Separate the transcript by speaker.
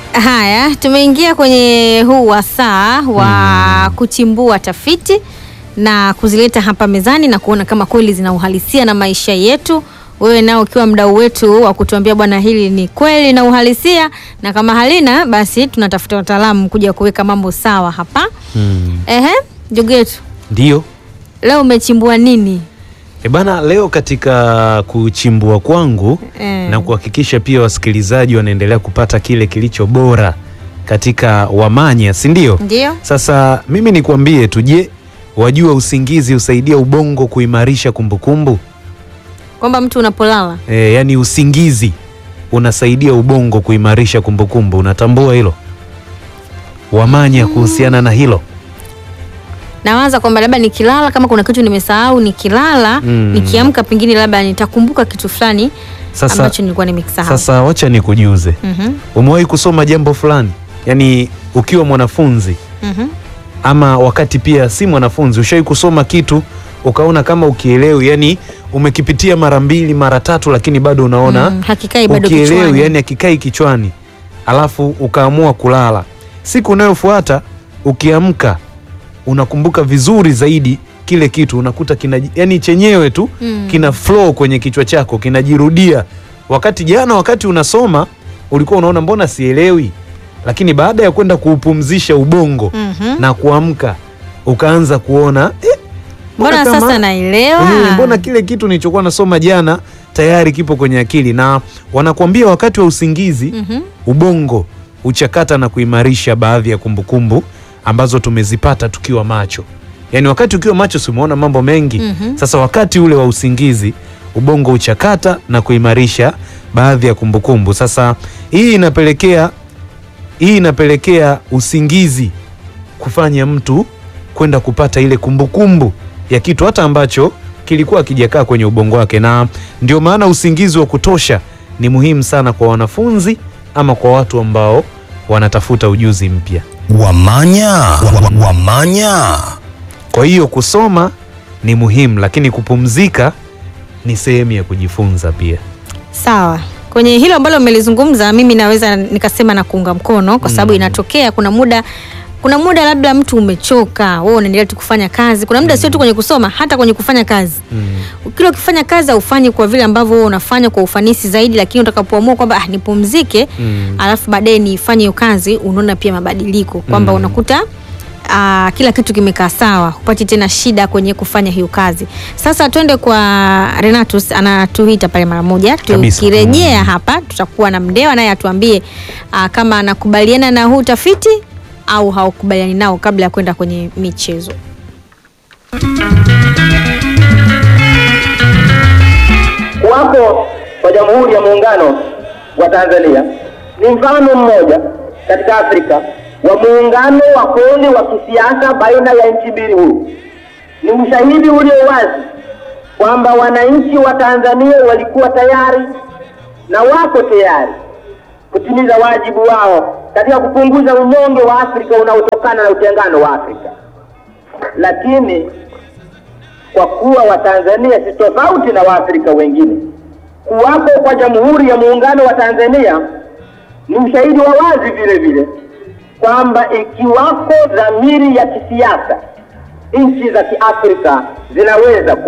Speaker 1: Haya, tumeingia kwenye huu wasaa wa kuchimbua tafiti na kuzileta hapa mezani na kuona kama kweli zina uhalisia na maisha yetu. Wewe nao ukiwa mdau wetu wa kutuambia bwana, hili ni kweli na uhalisia, na kama halina basi tunatafuta wataalamu kuja kuweka mambo sawa hapa.
Speaker 2: Hmm.
Speaker 1: Ehe, ndugu yetu,
Speaker 2: Ndio.
Speaker 1: leo umechimbua nini?
Speaker 2: E bana, leo katika kuchimbua kwangu
Speaker 1: Eh.
Speaker 2: na kuhakikisha pia wasikilizaji wanaendelea kupata kile kilicho bora katika Wamanya, si ndio?
Speaker 1: Ndio.
Speaker 2: Sasa mimi nikwambie tu, je, wajua usingizi husaidia ubongo kuimarisha kumbukumbu?
Speaker 1: Kwamba mtu unapolala
Speaker 2: E, yaani usingizi unasaidia ubongo kuimarisha kumbukumbu. Unatambua hilo Wamanya kuhusiana na hilo?
Speaker 1: nawaza kwamba labda nikilala kama kuna kitu nimesahau nikilala
Speaker 2: Mm.
Speaker 1: nikiamka pengine labda nitakumbuka kitu fulani
Speaker 2: Sasa,
Speaker 1: ambacho nilikuwa nimekisahau.
Speaker 2: sasa wacha nikujuze,
Speaker 1: Mhm,
Speaker 2: umewahi kusoma jambo fulani, yaani ukiwa mwanafunzi
Speaker 1: mhm.
Speaker 2: ama wakati pia si mwanafunzi, ushawahi kusoma kitu ukaona kama ukielewi, yani umekipitia mara mbili mara tatu, lakini bado unaona
Speaker 1: Mm, hakikai bado
Speaker 2: ukielewi,
Speaker 1: kichwani.
Speaker 2: yani akikai kichwani, alafu ukaamua kulala. Siku unayofuata ukiamka, unakumbuka vizuri zaidi kile kitu, unakuta kina, yani chenyewe tu
Speaker 1: Mm.
Speaker 2: kina flow kwenye kichwa chako, kinajirudia. Wakati jana, wakati unasoma ulikuwa unaona mbona sielewi, lakini baada ya kwenda kuupumzisha ubongo
Speaker 1: Mhm.
Speaker 2: na kuamka ukaanza kuona eh,
Speaker 1: Mbona
Speaker 2: kama-
Speaker 1: sasa naelewa?
Speaker 2: Eh, mbona kile kitu nilichokuwa nasoma jana tayari kipo kwenye akili, na wanakuambia wakati wa usingizi
Speaker 1: Mhm.
Speaker 2: ubongo huchakata na kuimarisha baadhi ya kumbukumbu ambazo tumezipata tukiwa macho. Yaani wakati ukiwa macho si umeona mambo mengi.
Speaker 1: Mhm.
Speaker 2: Sasa wakati ule wa usingizi ubongo huchakata na kuimarisha baadhi ya kumbukumbu. Sasa hii inapelekea hii inapelekea usingizi kufanya mtu kwenda kupata ile kumbukumbu ya kitu hata ambacho kilikuwa kijakaa kwenye ubongo wake, na ndio maana usingizi wa kutosha ni muhimu sana kwa wanafunzi ama kwa watu ambao wanatafuta ujuzi mpya.
Speaker 3: Wamanya, wa- wamanya.
Speaker 2: Kwa hiyo kusoma ni muhimu, lakini kupumzika ni sehemu ya kujifunza pia.
Speaker 1: Sawa. Kwenye hilo ambalo umelizungumza mimi naweza nikasema na kuunga mkono kwa sababu
Speaker 2: Mm.
Speaker 1: inatokea kuna muda kuna muda labda mtu umechoka, wewe unaendelea tu kufanya kazi. Kuna muda sio tu kwenye kusoma, hata kwenye kufanya kazi.
Speaker 2: Mm.
Speaker 1: Kila ukifanya kazi haufanyi kwa vile ambavyo wewe unafanya kwa ufanisi zaidi, lakini utakapoamua kwamba ah, nipumzike
Speaker 2: Mm.
Speaker 1: alafu baadaye nifanye hiyo kazi, unaona pia mabadiliko kwamba
Speaker 2: Mm.
Speaker 1: unakuta ah, kila kitu kimekaa sawa, hupati tena shida kwenye kufanya hiyo kazi. Sasa twende kwa Renatus, anatuita pale mara moja.
Speaker 2: Kabisa.
Speaker 1: Tukirejea
Speaker 2: Mm.
Speaker 1: hapa tutakuwa na Mndewa naye atuambie ah, kama anakubaliana na huu utafiti au haukubaliani nao kabla ya kwenda kwenye michezo.
Speaker 4: Kuwapo kwa Jamhuri ya Muungano wa Tanzania ni mfano mmoja katika Afrika wa muungano wa kweli wa kisiasa baina ya nchi mbili huru. Ni ushahidi ulio wazi kwamba wananchi wa Tanzania walikuwa tayari na wako tayari kutimiza wajibu wao katika kupunguza unyonge wa Afrika unaotokana na utengano wa Afrika, lakini kwa kuwa Watanzania si tofauti na Waafrika wengine. Kuwapo kwa Jamhuri ya Muungano wa Tanzania ni ushahidi wa wazi vile vile kwamba ikiwako dhamiri ya kisiasa, nchi za Kiafrika zinaweza ku